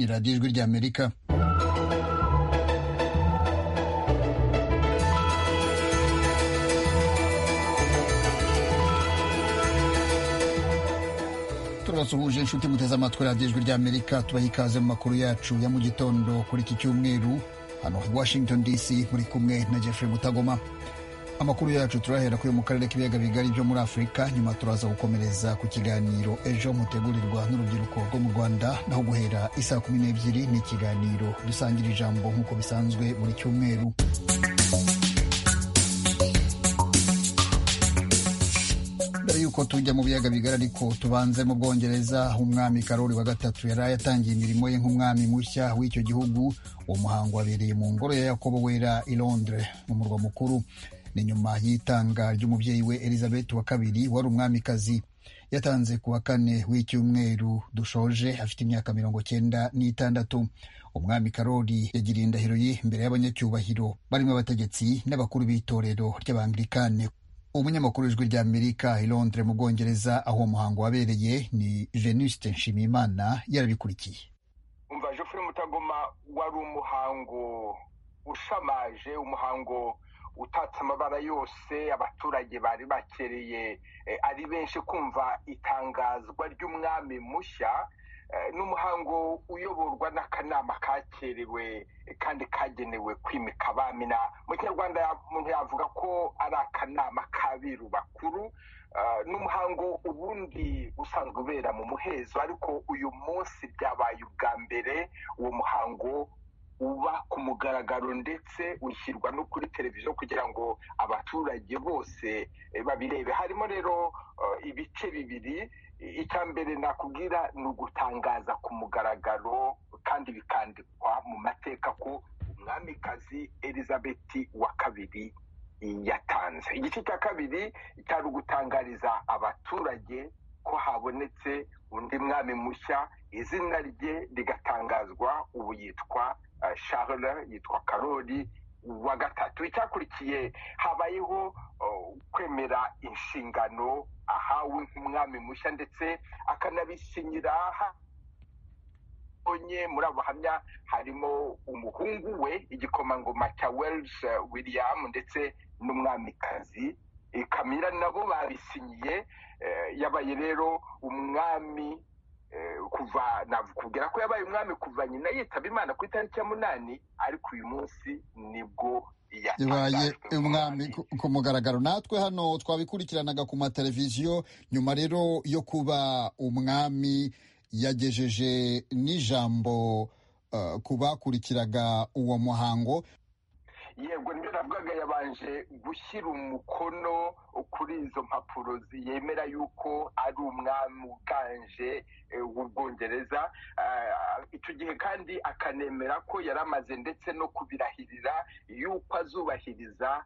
radiyo ijwi ry'amerika turasuhuje inshuti muteze amatwi radiyo ijwi ry'amerika tubaha ikaze mu makuru yacu ya mu gitondo kuri iki cyumweru hano i washington dc muri kumwe na jeffrey mutagoma amakuru yacu turahera kuri mu karere k'ibiyaga bigari byo muri afurika nyuma turaza gukomereza ku kiganiro ejo mutegurirwa n'urubyiruko rwo mu rwanda naho guhera isaa kumi n'ebyiri ni ikiganiro dusangira ijambo nk'uko bisanzwe buri cyumweru mbere y'uko tujya mu biyaga bigari ariko tubanze mu bwongereza aho umwami karori wa gatatu yari yatangiye imirimo ye nk'umwami mushya w'icyo gihugu uwo muhango wabereye mu ngoro ya yakobo wera i londres mu murwa mukuru ni nyuma y'itanga ry'umubyeyi we elizabeth wa kabiri wari umwamikazi yatanze ku wa kane w'icyumweru dushoje afite imyaka mirongo cyenda n'itandatu umwami karori yagiriye indahiro ye imbere y'abanyacyubahiro barimo abategetsi n'abakuru b'itorero ry'abangirikane umunyamakuru w'ijwi ry'amerika i londres mu bwongereza aho uwo muhango wabereye ni venuste nshimiyimana yarabikurikiye umva jofure mutagoma wari umuhango ushamaje umuhango utatse amabara yose abaturage bari bakereye ari benshi kumva itangazwa ry'umwami mushya n'umuhango uyoborwa n'akanama kakerewe kandi kagenewe kwimika abamina mu kinyarwanda umuntu yavuga ko ari akanama k'abiru bakuru n'umuhango ubundi usanzwe ubera mu muhezo ariko uyu munsi byabaye ubwa mbere uwo muhango uba ku mugaragaro ndetse ushyirwa no kuri televiziyo kugira ngo abaturage bose babirebe harimo rero ibice bibiri icya mbere nakubwira ni ugutangaza ku mugaragaro kandi bikandikwa mu mateka ko umwamikazi elizabeth wa kabiri yatanze igice cya kabiri cyari ugutangariza abaturage ko habonetse undi mwami mushya izina rye rigatangazwa ubu yitwa charles yitwa karori wa gatatu icyakurikiye habayeho kwemera inshingano ahawe nk'umwami mushya ndetse akanabisinyira onye muri abo bahamya harimo umuhungu we igikomangoma cya wells william ndetse n'umwamikazi kamira nabo babisinyiye yabaye rero umwami kuva nakubwira ko yabaye umwami kuva nyina yitaba imana ku itariki ya munani ariko uyu munsi nibwo yabaye umwami ku mugaragaro natwe hano twabikurikiranaga ku mateleviziyo nyuma rero yo kuba umwami yagejeje n'ijambo ku bakurikiraga uwo muhango yego nibyo navugaga yabanje gushyira umukono kuri izo mpapuro yemera yuko ari umwami uganje w'ubwongereza icyo gihe kandi akanemera ko yari amaze ndetse no kubirahirira yuko azubahiriza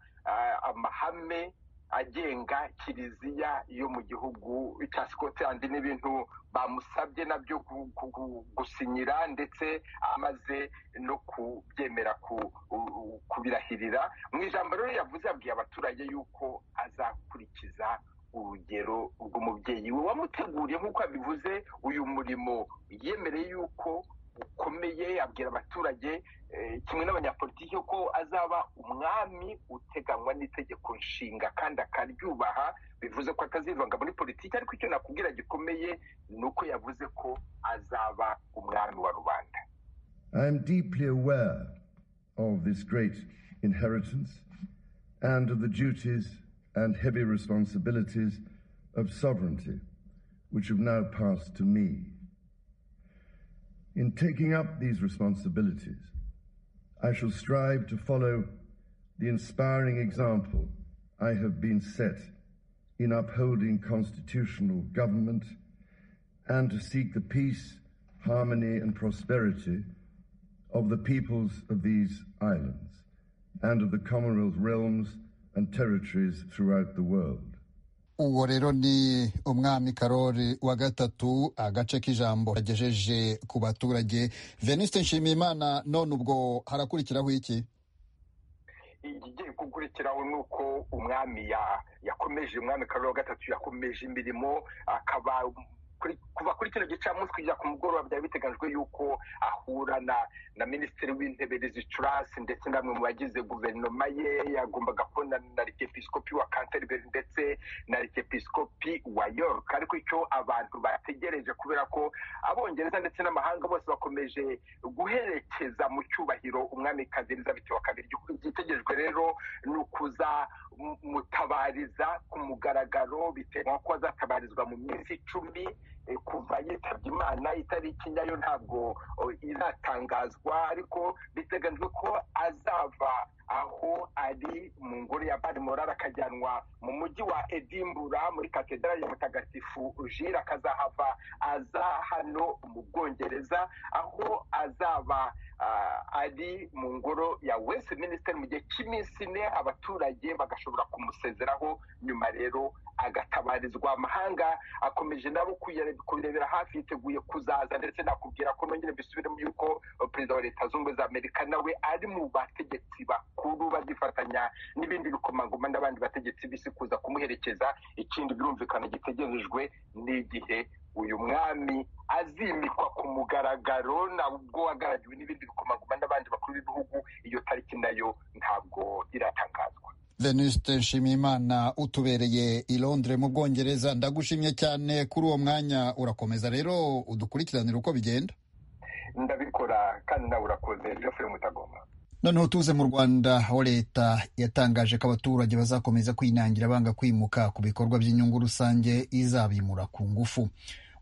amahame agenga kiliziya yo mu gihugu cya scotland n'ibintu bamusabye nabyo gusinyira ndetse amaze no kubyemera kubirahirira mu ijambo rero yavuze yabwiye abaturage yuko azakurikiza urugero rw'umubyeyi we wamuteguriye nk'uko abivuze uyu murimo yemereye yuko ukomeye abwira abaturage kimwe n'abanyapolitiki ko azaba umwami uteganywa n'itegeko nshinga kandi akaryubaha bivuze ko atazivanga muri politiki ariko icyo nakubwira gikomeye ni uko yavuze ko azaba umwami wa rubanda i am deeply aware of this great inheritance and of the duties and heavy responsibilities of sovereignty which have now passed to me In taking up these responsibilities, I shall strive to follow the inspiring example I have been set in upholding constitutional government and to seek the peace, harmony, and prosperity of the peoples of these islands and of the Commonwealth realms and territories throughout the world. uwo rero ni umwami karori wa gatatu agace k'ijambo yagejeje ku baturage venuste nshimiyimana none ubwo harakurikiraho iki igiye gukurikiraho ni uko umwami yakomeje umwami karori wa gatatu yakomeje imirimo akaba kuva kuri kino gicamunsi kugera ku mugoroba byari biteganyijwe yuko ahura na minisitiri w'intebe rezicurasi ndetse na bamwe mu bagize guverinoma ye yagombaga kubona na rikepisikopi wa kanteriberi ndetse na rikepisikopi wa york ariko icyo abantu bategereje kubera ko abongereza ndetse n'amahanga bose bakomeje guherekeza mu cyubahiro umwamikazi elizabeth wa kabiri igitegerejwe rero ni ukuza mutabariza ku mugaragaro bitewe n'uko azatabarizwa mu minsi icumi kuva yitabye imana itariki nyayo ntabwo iratangazwa ariko biteganyijwe ko azava aho ari mu ngoro ya barimorari akajyanwa mu mujyi wa edimbura muri katedral ya mutagatifu jire akazahava aza hano mu bwongereza aho azaba ari mu ngoro ya west minisiteri mu gihe cy'iminsi ine abaturage bagashobora kumusezeraho nyuma rero agatabarizwa amahanga akomeje nabo kuyirebera hafi yiteguye kuzaza ndetse nakubwira ko nongere mbisubiremo yuko perezida wa leta zunze za amerika nawe ari mu bategetsi bakuru bazifatanya n'ibindi bikomangoma n'abandi bategetsi b'isi kuza kumuherekeza ikindi birumvikana gitegerejwe n'igihe uyu mwami azimikwa ku mugaragaro nabwo wagarariwe n'ibindi bikomangoma n'abandi bakuru b'ibihugu iyo tariki nayo ntabwo iratangazwa veniste nshimiyimana utubereye i londres mu bwongereza ndagushimye cyane kuri uwo mwanya urakomeza rero udukurikiranire uko bigenda ndabikora kandi nawe urakoze jeffrey mutagoma noneho tuze mu rwanda aho leta yatangaje ko abaturage bazakomeza kwinangira banga kwimuka ku bikorwa by'inyungu rusange izabimura ku ngufu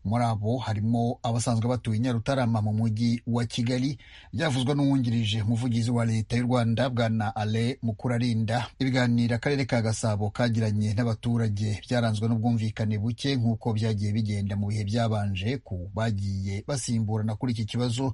muri abo harimo abasanzwe batuye nyarutarama mu mujyi wa kigali byavuzwe n'uwungirije umuvugizi wa leta y'u rwanda bwana ale mukurarinda ibiganiro akarere ka gasabo kagiranye n'abaturage byaranzwe n'ubwumvikane buke nk'uko byagiye bigenda mu bihe byabanje ku bagiye basimburana kuri iki kibazo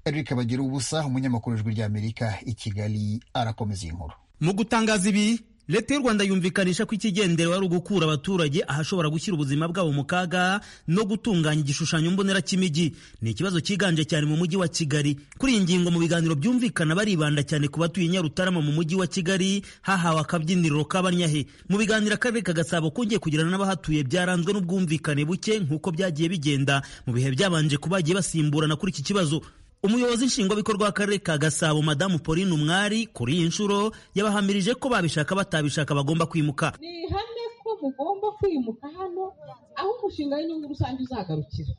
eric bagira ubusa umunyamakuru w'ijwi ry'amerika i kigali arakomeza iyi nkuru mu gutangaza ibi leta y'u rwanda yumvikanisha ko ikigendera ari ugukura abaturage ahashobora gushyira ubuzima bwabo mu kaga no gutunganya igishushanyo mbonera cy'imijyi ni ikibazo cyiganje cyane mu mujyi wa kigali kuri iyi ngingo mu biganiro byumvikana baribanda cyane ku batuye nyarutarama mu mujyi wa kigali hahawe akabyiniriro k'abanyahe mu biganiro akarere kagasabo kongeye kugirana n'abahatuye byaranzwe n'ubwumvikane buke nk'uko byagiye bigenda mu bihe byabanje ku bagiye basimburana kuri iki kibazo umuyobozi nshingwabikorwa w'akarere ka gasabo madamu pauline umwari kuri iyi nshuro yabahamirije ko babishaka batabishaka bagomba kwimuka ni ihame ko mugomba kwimuka hano aho umushinga w'inyungu rusange uzagarukira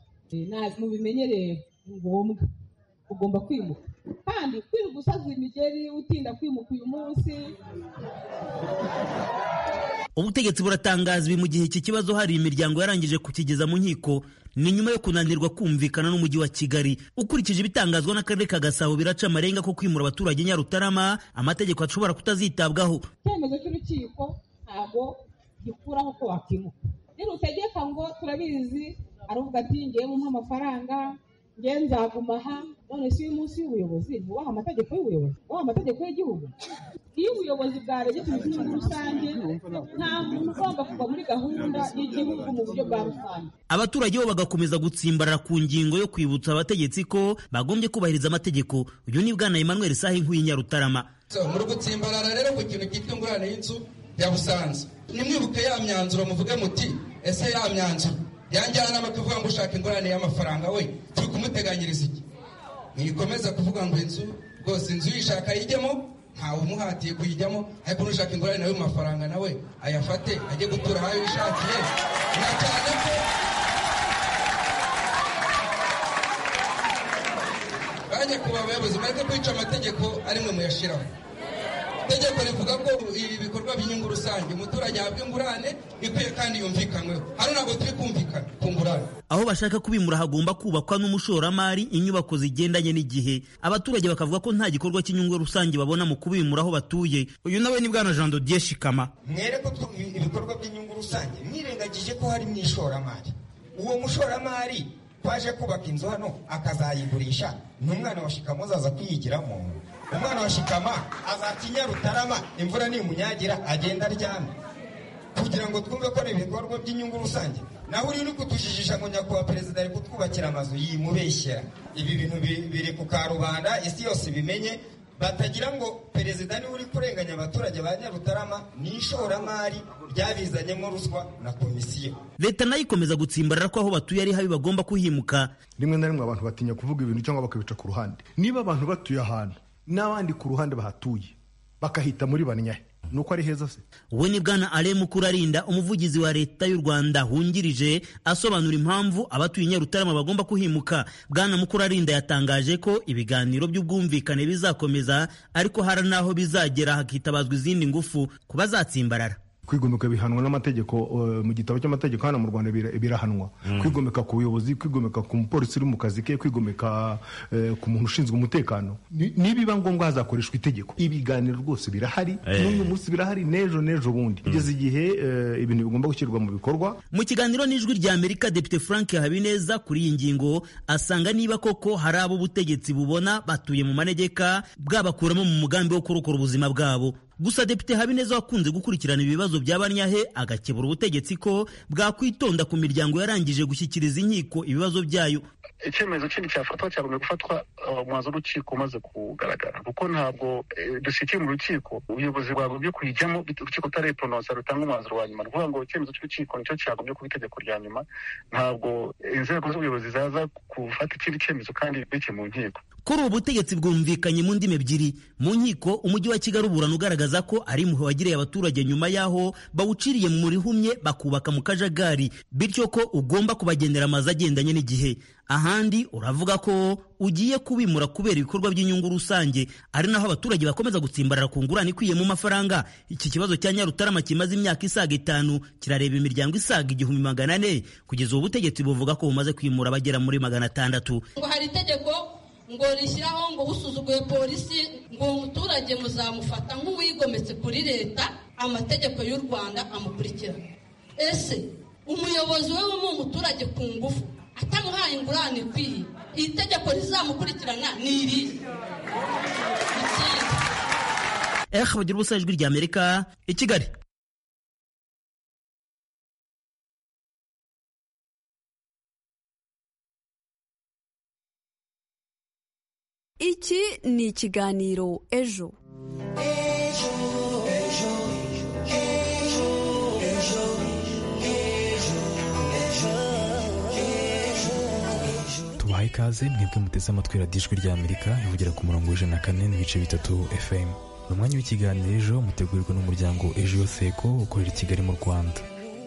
mubimenyereye ni ngombwa ugomba kwimuka kandi kwirirwa usaza imigeri utinda kwimuka uyu munsi ubutegetsi buratangaza ibi mu gihe iki kibazo hari imiryango yarangije kukigeza mu nkiko ni nyuma yo kunanirwa kumvikana n'umujyi wa kigali ukurikije ibitangazwa n'akarere ka gasabo biraca amarenga ko kwimura abaturage nyarutarama amategeko ashobora kutazitabwaho icyemezo cy'urukiko ntabwo gikuraho ko wakimuka nirutegeka ngo turabizi ari ubwo ati ngewe umpa amafaranga ngewe nzaguma aha none si uyu munsi w'ubuyobozi wubaha amategeko y'ubuyobozi wubaha amategeko y'igihugu iyo ubuyobozi bwaregetse inyungu rusange nta muntu ugomba kuva muri gahunda y'igihugu mu buryo bwa rusange abaturage bo bagakomeza gutsimbarara ku ngingo yo kwibutsa abategetsi ko bagombye kubahiriza amategeko uyu ni bwana emmanuel sahe nk'uw'inyarutarama muri gutsimbarara rero ku kintu cyitwa ingurane y'inzu ya busanza nimwibuke ya myanzuro muvuge muti ese ya myanzuro yanjyana n'abatuvuga ngo ushaka ingurane y'amafaranga we turi kumuteganyiriza iki ntikomeza kuvuga ngo inzu rwose inzu uyishaka ayijyemo ntawe umuhatiye kuyijyamo ariko n'ushaka ingurane nawe mu mafaranga nawe ayafate ajye gutura aho yishakiye na cyane ko bajya kuba abayobozi bareke kwica amategeko ari mwe muyashyiraho itegeko rivuga ko ibi bikorwa by'inyungu rusange umuturage ahabwa ingurane ikwiye kandi yumvikanyweho hano ntabwo turi kumvikana ku ngurane aho bashaka kubimura hagomba kubakwa n'umushoramari inyubako zigendanye n'igihe abaturage bakavuga ko nta gikorwa cy'inyungu rusange babona mu kubimura aho batuye uyu nawe ni bwana jean dodier shikama mwereko ibikorwa by'inyungu rusange mwirengagije ko hari mu ishoramari uwo mushoramari twaje kubaka inzu hano akazayigurisha n'umwana wa shikama azaza kwiyigiramo umwana wa shikama azakinya rutarama imvura nimunyagira agenda aryamye kugira ngo twumve ko ari ibikorwa by'inyungu rusange naho uri uri kutujijisha ngo nyakubahwa perezida ari kutwubakira amazu yimubeshyera ibi bintu biri ku karubanda isi yose ibimenye batagira ngo perezida niwe uri kurenganya abaturage ba nyarutarama ni ishoramari ryabizanyemo ruswa na komisiyo leta nayo ikomeza gutsimbarara ko aho batuye ari habi bagomba kuhimuka rimwe na rimwe abantu batinya kuvuga ibintu cyangwa bakabica ku ruhande niba abantu batuye ahantu n'abandi ku ruhande bahatuye bakahita muri banyahe ni uko ari heza se we ni bwana ale mukurarinda umuvugizi wa leta y'u rwanda wungirije asobanura impamvu abatuye nyarutarama bagomba kuhimuka bwana mukurarinda yatangaje ko ibiganiro by'ubwumvikane bizakomeza ariko hari n'aho bizagera hakitabazwa izindi ngufu ku bazatsimbarara kwigomeka bihanwa n'amategeko eh, mu gitabo cy'amategeko hano mu rwanda bira- birahanwa kwigomeka ku buyobozi kwigomeka ku mupolisi uri mu kazi ke kwigomeka eh, ku muntu ushinzwe umutekano Ni- nibiba ngombwa hazakoreshwa itegeko ibiganiro rwose birahari n'uyu munsi birahari n'ejo n'ejo bundi kugeza igihe eh, ibintu bigomba gushyirwa mu bikorwa mu kiganiro n'ijwi rya amerika depite frank habineza kuri iyi ngingo asanga niba koko hari abo ubutegetsi bubona batuye mu manegeka bwabakuramo mu mugambi wo kurokora ubuzima bwabo gusa depite habineza wakunze gukurikirana ibibazo bya banyahe agakebura ubutegetsi ko bwakwitonda ku miryango yarangije gushyikiriza inkiko ibibazo byayo icyemezo kindi cyafatwa cyagomba gufatwa uh, umwanzuro w'urukiko umaze kugaragara kuko ntabwo eh, dushyikiye mu rukiko ubuyobozi bwagombye kuyijyamo bit- urukiko rutareponosa rutanga umwanzuro wa nyuma ni ukuvuga ngo icyemezo cy'urukiko nicyo cyagombye kuba itegeko rya nyuma ntabwo inzego z'ubuyobozi zaza gufata ikindi cyemezo kandi bike mu nkiko kuri ubu butegetsi bwumvikanye mu ndimi ebyiri mu nkiko umujyi wa kigali uburana ugaragaza ko ari impuhwe wagiriye abaturage nyuma y'aho bawuciriye mu rihumye bakubaka mu kajagari bityo ko ugomba kubagendera amazu agendanye n'igihe ahandi uravuga ko ugiye kubimura kubera ibikorwa by'inyungu rusange ari naho abaturage bakomeza gutsimbarara ku ngurane ikwiye mu mafaranga iki kibazo cya nyarutarama kimaze imyaka isaga itanu kirareba imiryango isaga igihumbi magana ane kugeza ubu butegetsi buvuga ko bumaze kwimura abagera muri magana atandatu ngo hari itegeko ngo rishyiraho ngo usuzuguye polisi ngo uwo muturage muzamufata nk'uwigometse kuri leta amategeko y'u rwanda amukurikira ese umuyobozi we w'uwo muturage ku ngufu atamuhaye ingurane ikwiye iri tegeko rizamukurikirana ni iri ikindi eh bagira ubusa ijwi rya amerika i kigali iki ni ikiganiro ejo tubaha ikaze mwebwe muteze amatwi radiyo ijwi rya amerika ivugira ku murongo w'ijana na kane n'ibice bitatu fm ni umwanya w'ikiganiro ejo mutegurirwa n'umuryango ejo yoseko ukorera i kigali mu rwanda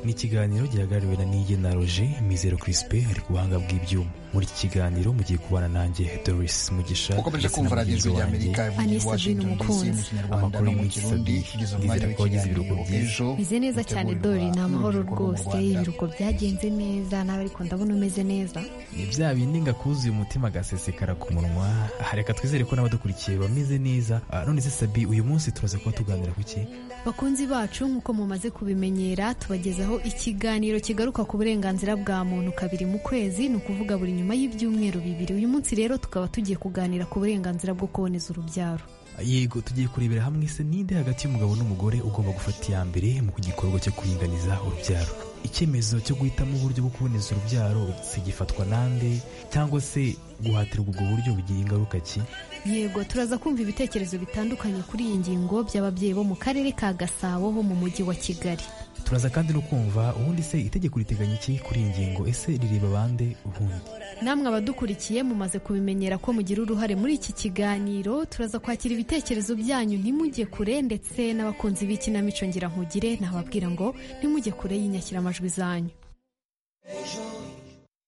ni ikiganiro gihagarariwe na niye na roje mizero crispe ari ku buhanga bw'ibyuma muri iki kiganiro mugiye kubana nanjye doris mugisha ukomeje ndetse na kumva radiyo mugenzi ijwi rya wanjye amerika ivugira i Anise washington Bino dc mu Mukunzi. kinyarwanda Amakuru no mu y'umunsi kirundi sabiri. kugeza umwanya Nizere ko wagize w'ikiganiro ibiruhuko byiza. ejo meze neza cyane utegurirwa dori ni amahoro n'urubyiruko rwo mu rwose Rwanda. ibiruhuko byagenze neza nawe ariko ndabona umeze neza ni bya bindi ngakuzuye umutima agasesekara ku munwa aha reka twizere ko n'abadukurikiye bameze neza Ah, none se sabi uyu munsi turaza kuba tuganira ku ki bakunzi bacu nk'uko mumaze kubimenyera tubagezaho ikiganiro kigaruka ku burenganzira bwa muntu kabiri mu kwezi ni ukuvuga buri nyuma y'ibyumweru bibiri uyu munsi rero tukaba tugiye kuganira ku burenganzira bwo kuboneza urubyaro yego tugiye kurebera hamwe se ninde hagati y'umugabo n'umugore ugomba gufata iya mbere mu gikorwa cyo kuringaniza urubyaro icyemezo cyo guhitamo uburyo bwo kuboneza urubyaro se gifatwa nande cyangwa se guhatirwa ubwo buryo bugira ingaruka ki yego turaza kumva ibitekerezo bitandukanye kuri iyi ngingo by'ababyeyi bo mu karere ka gasabo ho mu mujyi wa kigali turaza kandi no kumva ubundi se itegeko riteganya iki kuri iyi ngingo ese rireba bande ubundi namwe abadukurikiye mumaze kubimenyera ko mugira uruhare muri iki kiganiro turaza kwakira ibitekerezo byanyu ntimujye kure ndetse n'abakunzi b'ikinamico nkugire nababwira ngo ntimujye kure y'inyashyiramajwi zanyu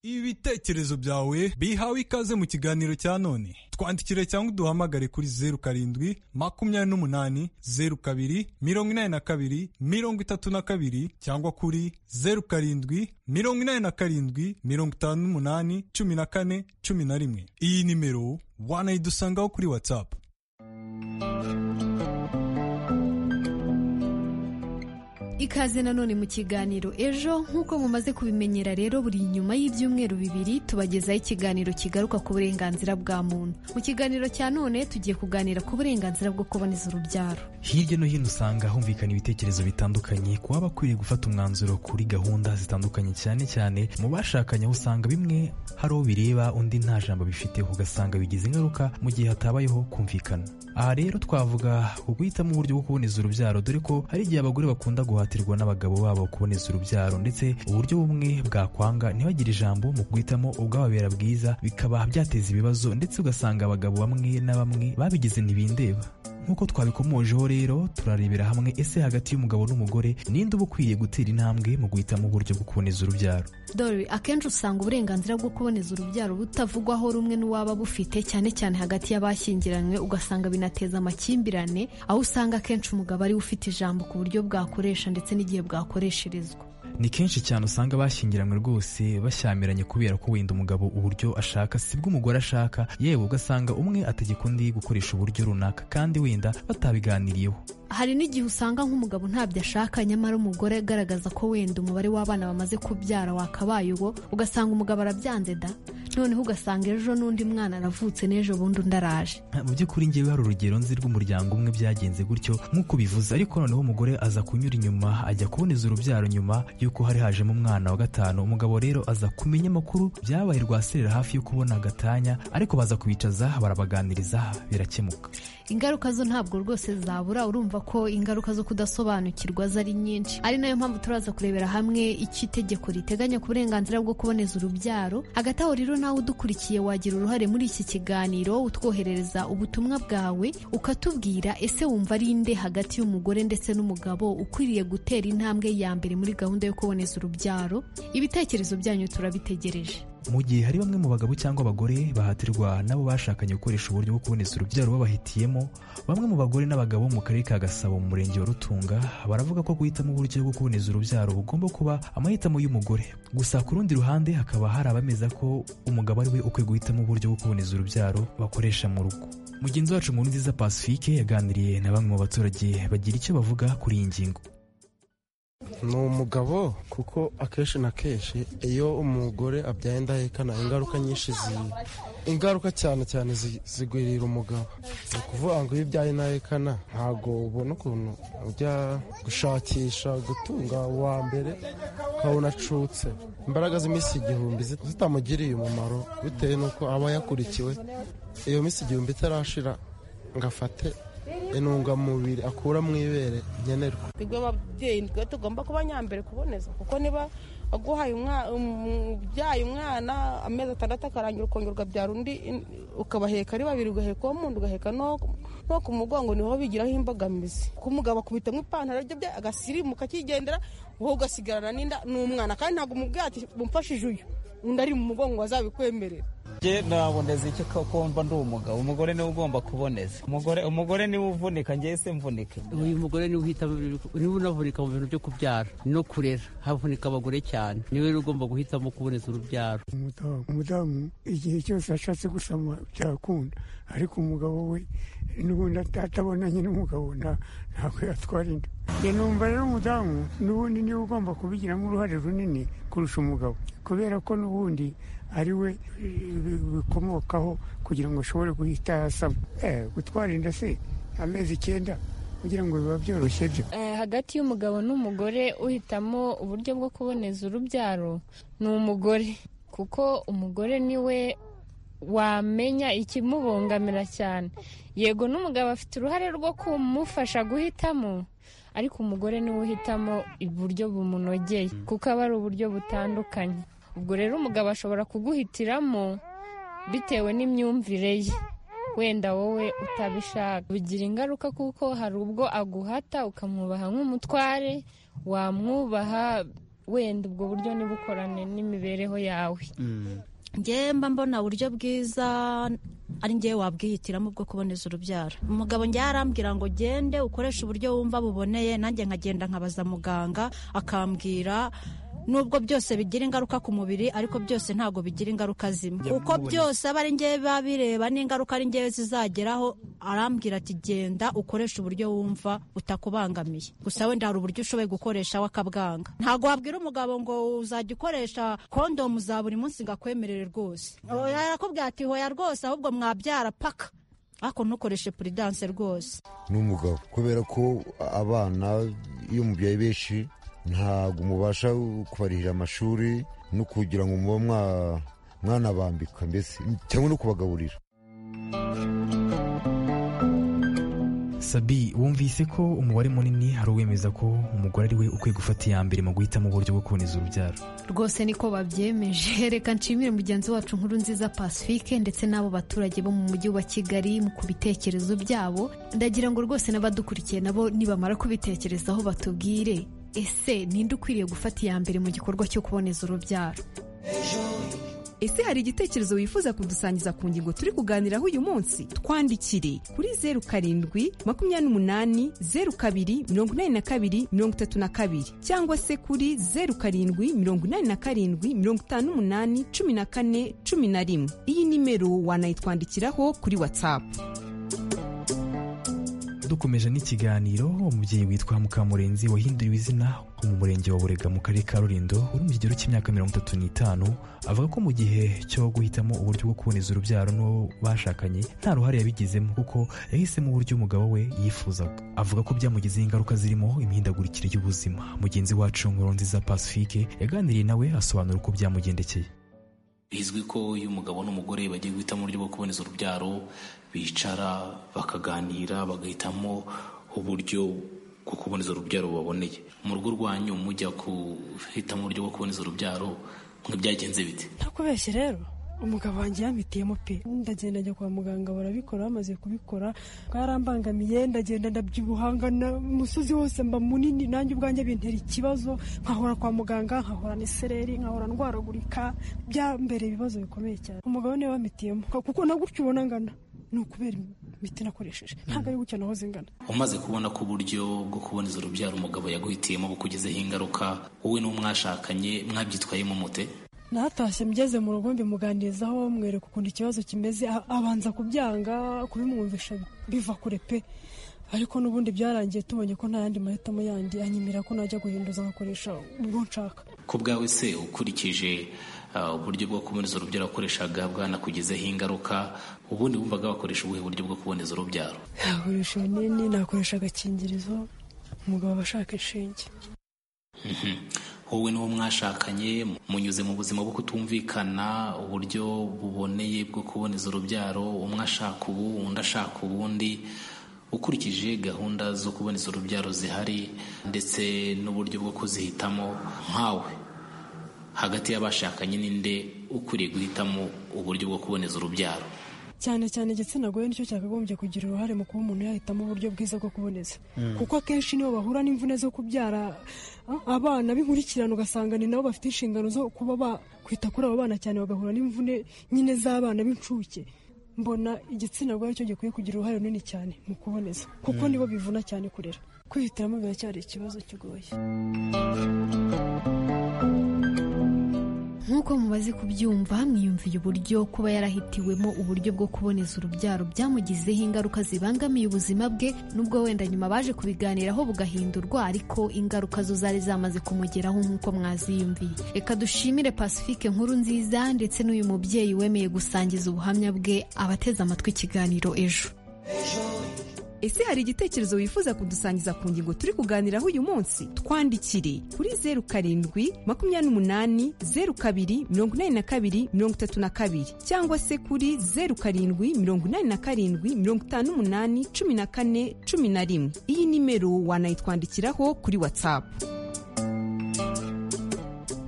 ibitekerezo byawe bihawe ikaze mu kiganiro cya none twandikire cyangwa uduhamagare kuri zeru karindwi makumyabiri n'umunani zeru kabiri mirongo inani na kabiri mirongo itatu na kabiri cyangwa kuri zeru karindwi mirongo inani na karindwi mirongo itanu n'umunani cumi na kane cumi na rimwe iyi nimero wanayidusangaho kuri watsapu ikaze ikaze nanone mu kiganiro ejo nk'uko mumaze kubimenyera rero buri nyuma y'ibyumweru bibiri tubagezaho ikiganiro kigaruka ku burenganzira bwa muntu mu kiganiro cya none tugiye kuganira ku burenganzira bwo kuboneza urubyaro hirya no hino usanga humvikana ibitekerezo bitandukanye ku baba bakwiriye gufata umwanzuro kuri gahunda zitandukanye cyane cyane mu bashakanye aho usanga bimwe hari uwo bireba undi nta jambo bifite ugasanga bigize ingaruka mu gihe hatabayeho kumvikana aha rero twavuga ku guhitamo uburyo bwo kuboneza urubyaro dore ko hari igihe abagore bakunda guhatirwa n'abagabo babo kuboneza urubyaro ndetse uburyo bumwe bwakwanga ntibagire ijambo mu guhitamo ubwababera bwiza bikaba byateza ibibazo ndetse ugasanga abagabo bamwe na bamwe babigize ntibindeba nk'uko twabikomojeho rero turarebera hamwe ese hagati y'umugabo n'umugore ninde uba ukwiriye gutera intambwe mu guhitamo uburyo bwo kuboneza urubyaro dore akenshi usanga uburenganzira bwo kuboneza urubyaro butavugwaho rumwe n'uwaba bufite cyane cyane hagati y'abashyingiranywe ugasanga binateza amakimbirane aho usanga akenshi umugabo ari we ufite ijambo ku buryo bwakoresha ndetse n'igihe bwakoresherezwa ni kenshi cyane usanga abashyingiranywe rwose bashyamiranye kubera ko wenda umugabo uburyo ashaka sibwo umugore ashaka yewe ugasanga umwe ategeka undi gukoresha uburyo runaka kandi wenda batabiganiriyeho hari n'igihe usanga nk'umugabo ntabyo ashaka nyamara umugore agaragaza ko wenda umubare w'abana bamaze kubyara wakabaye uwo ugasanga umugabo arabyanze da noneho ugasanga ejo n'undi mwana aravutse n'ejo bundi undi araje mu by'ukuri ngewe hari urugero nzi rw'umuryango umwe byagenze gutyo nk'uko bivuze ariko noneho umugore aza kunyura inyuma ajya kuboneza urubyaro nyuma y'uko hari hajemo umwana wa gatanu umugabo rero aza kumenya amakuru byabaye rwaserera hafi yo kubona agatanya ariko baza kubicaza barabaganiriza birakemuka ingaruka zo ntabwo rwose zabura urumva ko ingaruka zo kudasobanukirwa zari nyinshi ari nayo mpamvu turaza kurebera hamwe icyo itegeko riteganya ku burenganzira bwo kuboneza urubyaro hagati aho rero nawe udukurikiye wagira uruhare muri iki kiganiro utwoherereza ubutumwa bwawe ukatubwira ese wumva ari nde hagati y'umugore ndetse n'umugabo ukwiriye gutera intambwe ya mbere muri gahunda yo kuboneza urubyaro ibitekerezo byanyu turabitegereje mu gihe hari bamwe mu bagabo cyangwa abagore bahatirwa nabo bashakanye gukoresha uburyo bwo kuboneza urubyaro babahitiyemo bamwe mu bagore n'abagabo mu karere ka gasabo mu murenge wa rutunga baravuga ko guhitamo uburyo bwo kuboneza urubyaro bugomba kuba amahitamo y'umugore gusa ku rundi ruhande hakaba hari abameza ko umugabo ari we ukwiye guhitamo uburyo bwo kuboneza urubyaro bakoresha mu rugo mugenzi wacu mu nziza pacifique yaganiriye na bamwe mu baturage bagira icyo bavuga kuri iyi ngingo ni umugabo kuko akenshi na kenshi iyo umugore abyaye indahekana ingaruka nyinshi ingaruka cyane cyane zigwirira umugabo ni ukuvuga ngo iyo ubyaye indahekana ntabwo ubona ukuntu ujya gushakisha gutunga uwa mbere ukabona acutse imbaraga z'iminsi igihumbi zitamugiriye umumaro bitewe n'uko aba yakurikiwe iyo minsi igihumbi itarashira ngo afate intungamubiri akura mu ibere nkenerwa twebwe ababyeyi twe tugomba kuba nyambere kuboneza kuko niba aguhaye ubyaye umwana amezi atandatu akarangira ukongera ukabyara undi ukabaheka ari babiri ugaheka uwo mundi ugaheka no ku mugongo niho bigiraho imbogamizi kuko umugabo akubitamo ipantaro rye bye agasirimuka akigendera wowe ugasigarana n'inda n'umwana kandi ntabwo umubwiye ati mumfashije uyu undi ari mu mugongo wazabikwemerera njye naboneza iki kumva ndi umugabo umugore niwe ugomba kuboneza umugore umugore niwe uvunika njye se mvunike uyu mugore niwe uhitamo niwe unavunika mu bintu byo kubyara no kurera havunika abagore cyane niwe ugomba guhitamo kuboneza urubyaro umudamu umudamu igihe cyose ashatse gusama byakunda ariko umugabo we n'ubundi atabonanye n'umugabo ntabwo yatwara inda numva rero umudamu n'ubundi niwe ugomba kubigiramo uruhare runini kurusha umugabo kubera ko n'ubundi ari we bikomokaho kugira ngo ashobore guhita yasama gutwara inda se amezi icyenda kugira ngo biba byoroshye byo hagati y'umugabo n'umugore uhitamo uburyo bwo kuboneza urubyaro ni umugore kuko umugore niwe wamenya ikimubongamira cyane yego n'umugabo afite uruhare rwo kumufasha guhitamo ariko umugore niwe uhitamo uburyo bumunogeye kuko aba ari uburyo butandukanye ubwo rero umugabo ashobora kuguhitiramo bitewe n'imyumvire ye wenda wowe utabishaka bigira ingaruka kuko hari ubwo aguhata ukamwubaha nk'umutware wamwubaha wenda ubwo buryo ntibukorane n'imibereho yawe ngewe mba mbona uburyo bwiza ari ngewe wabwihitiramo bwo kuboneza urubyaro umugabo ngewe arambwira ngo gende ukoreshe uburyo wumva buboneye nanjye nkagenda nkabaza muganga akambwira nubwo byose bigira ingaruka ku mubiri ariko byose ntabwo bigira ingaruka zimwe Njya kuko mubona. byose aba ari njyewe biba bireba n'ingaruka ari njyewe zizageraho arambwira ati genda ukoresha uburyo wumva butakubangamiye gusa wenda hari uburyo ushoboye gukoresha wakabwanga ntabwo wabwira umugabo ngo uzajya ukoresha kondomu za buri munsi ngo akwemerere rwose Oya, yarakubwira ati hoya rwose ahubwo mwabyara paka ariko ntukoreshe puridanse rwose n'umugabo kubera ko abana iyo mubyaye benshi ntabwo mubasha kubarihira amashuri no kugira ngo muba mwa- mwanabambika mbese cyangwa no kubagaburira sabi wumvise ko umubare munini hari uwemeza ko umugore ari we ukwiye gufata iya mbere mu guhitamo uburyo bwo kuboneza urubyaro rwose niko babyemeje reka nshimire mugenzi wacu nkuru nziza pacifique ndetse n'abo baturage bo mu mujyi wa kigali mu ku bitekerezo byabo ndagira ngo rwose n'abadukurikiye nabo nibamara kubitekerezaho batubwire ese ninde ukwiriye gufata iya mbere mu gikorwa cyo kuboneza urubyaro ese hari igitekerezo wifuza kudusangiza ku ngingo turi kuganiraho uyu munsi twandikire kuri zeru karindwi makumyabiri n'umunani zeru kabiri mirongo inani na kabiri mirongo itatu na kabiri cyangwa se kuri zeru karindwi mirongo inani na karindwi mirongo itanu n'umunani cumi na kane cumi na rimwe iyi nimero wanayitwandikiraho kuri watsapu dukomeje n'ikiganiro umubyeyi witwa mukamurenzi wahinduriwe izina wo mu murenge wa burega mu karere ka rulindo uri mu kigero cy'imyaka mirongo itatu n'itanu avuga ko mu gihe cyo guhitamo uburyo bwo kuboneza urubyaro n'uwo bashakanye nta ruhare yabigizemo kuko yahisemo uburyo umugabo we yifuzaga avuga ko byamugizeho ingaruka zirimo imihindagurikire y'ubuzima mugenzi wacu nziza pacifique yaganiriye nawe asobanura uko byamugendekeye bizwi ko iyo umugabo n'umugore bagiye guhitamo uburyo bwo kuboneza urubyaro bicara bakaganira bagahitamo uburyo bwo kuboneza urubyaro bubaboneye mu rugo rwanyu mujya guhitamo uburyo bwo kuboneza urubyaro nk'ibyagenze bite ntakubeshye rero umugabo wanjye yampitiyemo pe ndagenda njya kwa muganga barabikora bamaze kubikora bwarambangamiye ndagenda ndabyibuhanga na umusozi wose mba munini nanjye ubwanjye bintera ikibazo nkahora kwa muganga nkahora n'isereri nkahora ndwaragurika byambere ibibazo bikomeye cyane umugabo niwe wampitiyemo kuko na gutyo ubona ngana ni ukubera imiti nakoresheje ntabwo ari gutya nahoze ngana umaze kubona ko uburyo bwo kuboneza urubyaro umugabo yaguhitiyemo bukugizeho ingaruka wowe n'uwo mwashakanye mwabyitwayemo mute natashye mgeze mu rugo mbimuganirizaho mwereka ukuntu ikibazo kimeze a- abanza kubyanga kubimwumvisha biva kure pe ariko n'ubundi byarangiye tubonye ko nta yandi mahitamo yandi anyemera ko najya guhinduza nkakoresha ubwo nshaka ku bwawe se ukurikije ah, uburyo bwo kuboneza urubyaro wakoreshaga bwanakugizeho ingaruka ubundi wumvaga wakoresha ubuhe buryo bwo kuboneza urubyaro nakoresha ibinini nakoresha agakingirizo umugabo aba ashaka inshinge Mhm. wowe n'uwo mwashakanye munyuze mu buzima bwo kutumvikana uburyo buboneye bwo kuboneza urubyaro umwe ashaka ubu undi ashaka ubundi ukurikije gahunda zo kuboneza urubyaro zihari ndetse n'uburyo bwo kuzihitamo nkawe hagati y'abashakanye ninde ukwiriye guhitamo uburyo bwo kuboneza urubyaro cyane cyane igitsina gore nicyo cyakagombye kugira uruhare mu kuba umuntu yahitamo uburyo bwiza bwo kuboneza Mm. kuko akenshi nibo bahura n'imvune zo kubyara a- abana b'inkurikirane ugasanga ni nabo bafite inshingano zo kuba bakwita kuri abo bana cyane bagahura n'imvune nyine z'abana b'incuke mbona igitsina gore cyo gikwiye kugira uruhare runini cyane mu kuboneza kuko Mm. nibo bivuna cyane kurera kwihitiramo biracyari ikibazo kigoye nk'uko mumaze kubyumva mwiyumviye uburyo kuba yarahitiwemo uburyo bwo kuboneza urubyaro byamugizeho ingaruka zibangamiye ubuzima bwe nubwo wenda nyuma baje kubiganiraho bugahindurwa ariko ingaruka zo zari zamaze kumugeraho nk'uko mwaziyumviye reka dushimire pacifique nkuru nziza ndetse n'uyu mubyeyi wemeye gusangiza ubuhamya bwe abateze amatwi ikiganiro ejo ese hari igitekerezo wifuza kudusangiza ku ngingo turi kuganiraho uyu munsi twandikire kuri zeru karindwi makumyabiri n'umunani zeru kabiri mirongo inani na kabiri mirongo itatu na kabiri cyangwa se kuri zeru karindwi mirongo inani na karindwi mirongo itanu n'umunani cumi na kane cumi na rimwe iyi nimero wanayitwandikiraho kuri watsapu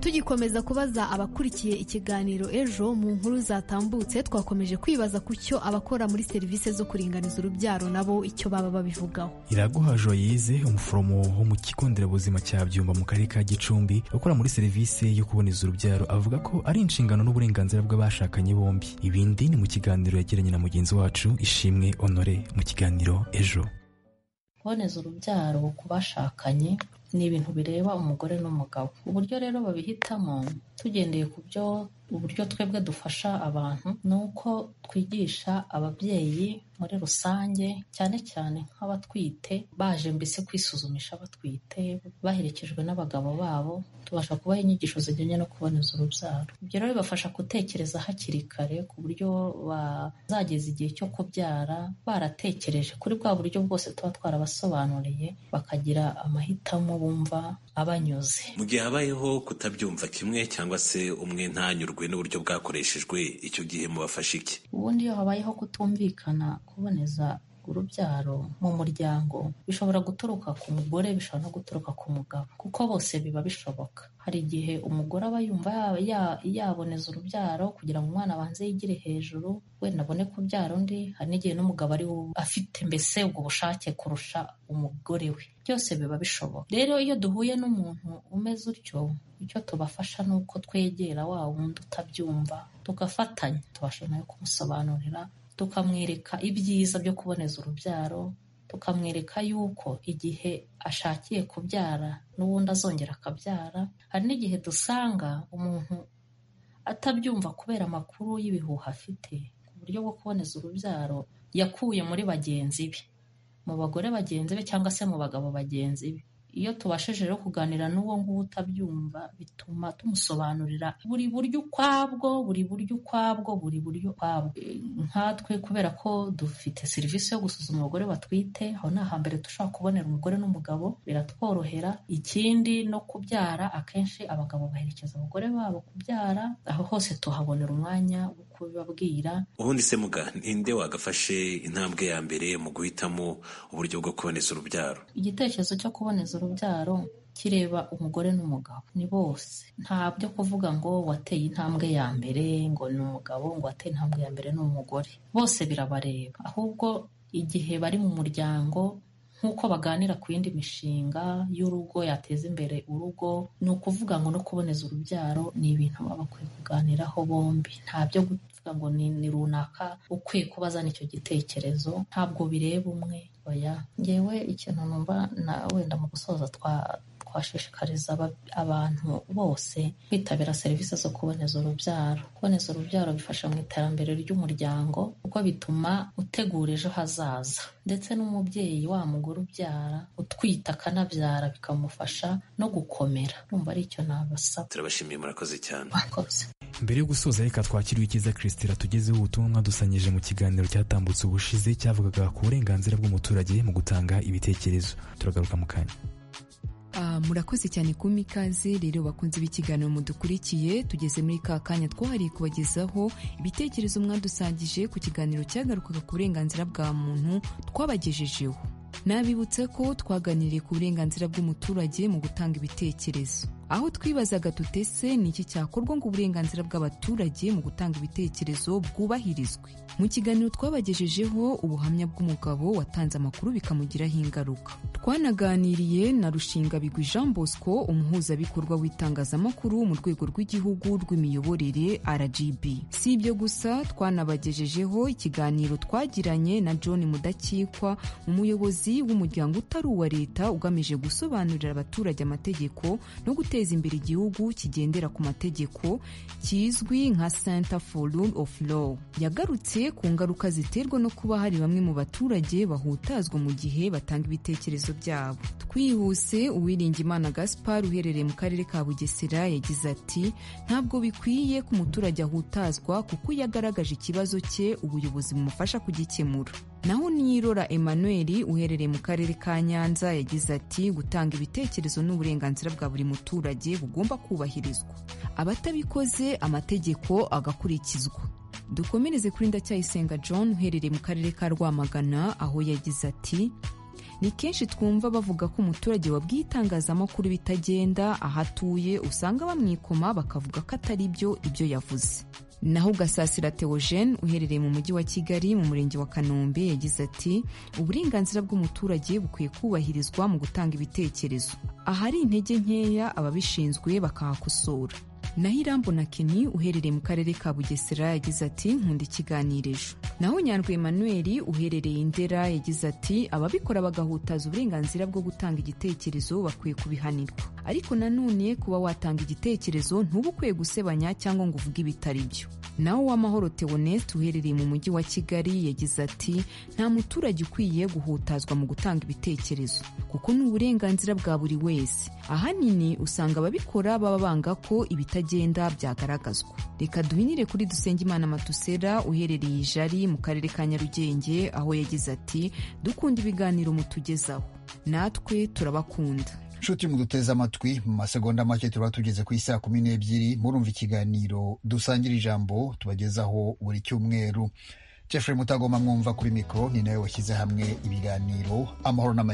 tugikomeza kubaza abakurikiye ikiganiro ejo mu nkuru zatambutse twakomeje kwibaza ku cyo abakora muri serivisi zo kuringaniza urubyaro nabo icyo baba babivugaho iraguha joyize umuforomo wo mu kigo nderabuzima cya byumba mu karere ka gicumbi ukora muri serivisi yo kuboneza urubyaro avuga ko ari inshingano n'uburenganzira bw'abashakanye bombi ibindi ni mu kiganiro yagiranye na mugenzi wacu ishimwe honore mu kiganiro ejo kuboneza urubyaro ku bashakanye ni ibintu bireba umugore n'umugabo uburyo rero babihitamo tugendeye ku byo uburyo twebwe dufasha abantu ni uko twigisha ababyeyi muri rusange cyane cyane nk'abatwite baje mbese kwisuzumisha batwite baherekejwe n'abagabo babo tubasha kubaha inyigisho zijyanye no kuboneza urubyaro ibyo rero bibafasha gutekereza hakiri kare ku buryo bazageza igihe cyo kubyara baratekereje kuri bwa buryo bwose tuba twarabasobanuriye bakagira amahitamo bumva abanyuze mu gihe habayeho kutabyumva kimwe cyangwa se umwe ntanyurwe n'uburyo bwakoreshejwe icyo gihe mubafasha iki ubundi iyo habayeho kutumvikana kuboneza urubyaro mu muryango bishobora guturuka ku mugore bishobora no guturuka ku mugabo kuko bose biba bishoboka hari igihe umugore aba yumva ya- yaboneza urubyaro kugira ngo umwana abanze yigire hejuru wenda abone kubyara undi hari n'igihe n'umugabo ari we afite mbese ubwo bushake kurusha umugore we byose biba bishoboka rero iyo duhuye n'umuntu umeze utyo icyo tubafasha ni uko twegera wa wundi utabyumva tugafatanya tubasha nawe kumusobanurira tukamwereka ibyiza byo kuboneza urubyaro tukamwereka yuko igihe ashakiye kubyara n'ubundi azongera akabyara hari n'igihe dusanga umuntu atabyumva kubera amakuru y'ibihuha afite ku buryo bwo kuboneza urubyaro yakuye muri bagenzi be mu bagore bagenzi be cyangwa se mu bagabo bagenzi be iyo tubashije rero kuganira n'uwo nguwo utabyumva bituma tumusobanurira buri buryo ukwabwo buri buryo ukwabwo buri buryo ukwabwo E, nkatwe kubera ko dufite serivisi yo gusuzuma abagore batwite aho ni ahambere dushobora kubonera umugore n'umugabo biratworohera ikindi no kubyara akenshi abagabo baherekeza abagore babo kubyara aho hose tuhabonera umwanya wo kubibabwira ubundi se muga ninde wagafashe intambwe ya mbere mu guhitamo uburyo bwo kuboneza urubyaro igitekerezo cyo kuboneza urubyaro kireba umugore n'umugabo ni bose nta byo kuvuga ngo wateye intambwe ya mbere ngo ni umugabo ngo wateye intambwe ya mbere ni umugore bose birabareba ahubwo igihe bari mu muryango nk'uko baganira ku yindi mishinga y'urugo yateza imbere urugo ni ukuvuga ngo no kuboneza urubyaro ni ibintu baba bakwiye kuganiraho bombi nta byo kuvuga ngo ni, ni runaka ukwiye kuba azana icyo gitekerezo ntabwo bireba umwe oya ngewe ikintu numva na wenda mu gusoza twa twashishikariza aba- abantu bose kwitabira serivisi zo kuboneza urubyaro kuboneza urubyaro bifasha mu iterambere ry'umuryango kuko bituma utegura ejo hazaza ndetse n'umubyeyi wa mugore ubyara utwita akanabyara bikamufasha no gukomera numva ari icyo nabasaba turabashimiye murakoze cyane mbere yo gusoza reka twakiriwe icyiza kirisitira tugezeho ubutumwa dusanyije mu kiganiro cyatambutse ubushize cyavugaga ku burenganzira bw'umuturage mu gutanga ibitekerezo turagaruka mu kanya Ah, murakoze cyane ku mikaze rero bakunze b'ikiganiro mudukurikiye tugeze muri ka kanya twahariye kubagezaho ibitekerezo mwadusangije ku kiganiro cyagarukaga ku burenganzira bwa muntu twabagejejeho nabibutsa ko twaganiriye ku burenganzira bw'umuturage mu gutanga ibitekerezo aho twibazaga tutese ni iki cyakorwa ngo uburenganzira bw'abaturage mu gutanga ibitekerezo bwubahirizwe mu kiganiro twabagejejeho ubuhamya bw'umugabo watanze amakuru bikamugiraho ingaruka twanaganiriye na rushingabigwi jean bosco umuhuzabikorwa w'itangazamakuru mu rwego rw'igihugu rw'imiyoborere rgb si ibyo gusa twanabagejejeho ikiganiro twagiranye na john mudakikwa umuyobozi w'umuryango utari uwa leta ugamije gusobanurira abaturage amategeko no guteza imbere igihugu kigendera ku mategeko kizwi nka center for rule of law yagarutse ku ngaruka ziterwa no kuba hari bamwe mu baturage bahutazwa mu gihe batanga ibitekerezo byabo twihuse uwiringimana gaspar uherereye mu karere ka bugesera yagize ati ntabwo bikwiye ko umuturage ahutazwa kuko iyo agaragaje ikibazo cye ubuyobozi bumufasha kugikemura naho niyirora emmanuel uherereye mu karere ka nyanza yagize ati gutanga ibitekerezo ni uburenganzira bwa buri muturage bugomba kubahirizwa abatabikoze amategeko agakurikizwa dukomereze kuri ndacyayisenga john uherereye mu karere ka rwamagana aho yagize ati ni kenshi twumva bavuga ko umuturage wabwiye itangazamakuru bitagenda aho atuye usanga bamwikoma bakavuga ko atari byo ibyo yavuze naho ugasasira Theogene uherereye mu mujyi wa kigali mu murenge wa kanombe yagize ati uburenganzira bw'umuturage bukwiye kubahirizwa mu gutanga ibitekerezo ahari intege nkeya ababishinzwe bakahakosora naho irambona keni uherereye mu karere ka bugesera yagize ati nkunda ikiganiro ejo naho nyandwi emmanuel uherereye indera yagize ati ababikora bagahutaza uburenganzira bwo gutanga igitekerezo bakwiye kubihanirwa ariko nanone kuba watanga igitekerezo ntuba ukwiye gusebanya cyangwa ngo uvuge ibitari byo naho uwamahoro teoneste uherereye mu mujyi wa kigali yagize ati nta muturage ukwiye guhutazwa mu gutanga ibitekerezo kuko ni uburenganzira bwa buri wese ahanini usanga ababikora baba banga ko ibitagenda byagaragazwa reka duhinire kuri dusengimana matusera uherereye ijari mu karere ka nyarugenge aho yagize ati dukunda ibiganiro mutugezaho natwe turabakunda nshuti muduteze amatwi mu masegonda make tuba tugeze ku isaa kumi n'ebyiri murumva ikiganiro dusangira ijambo tubagezaho buri cyumweru jeffrey mutagoma mwumva kuri mikoro ni nawe washyize hamwe ibiganiro amahoro n'amahoro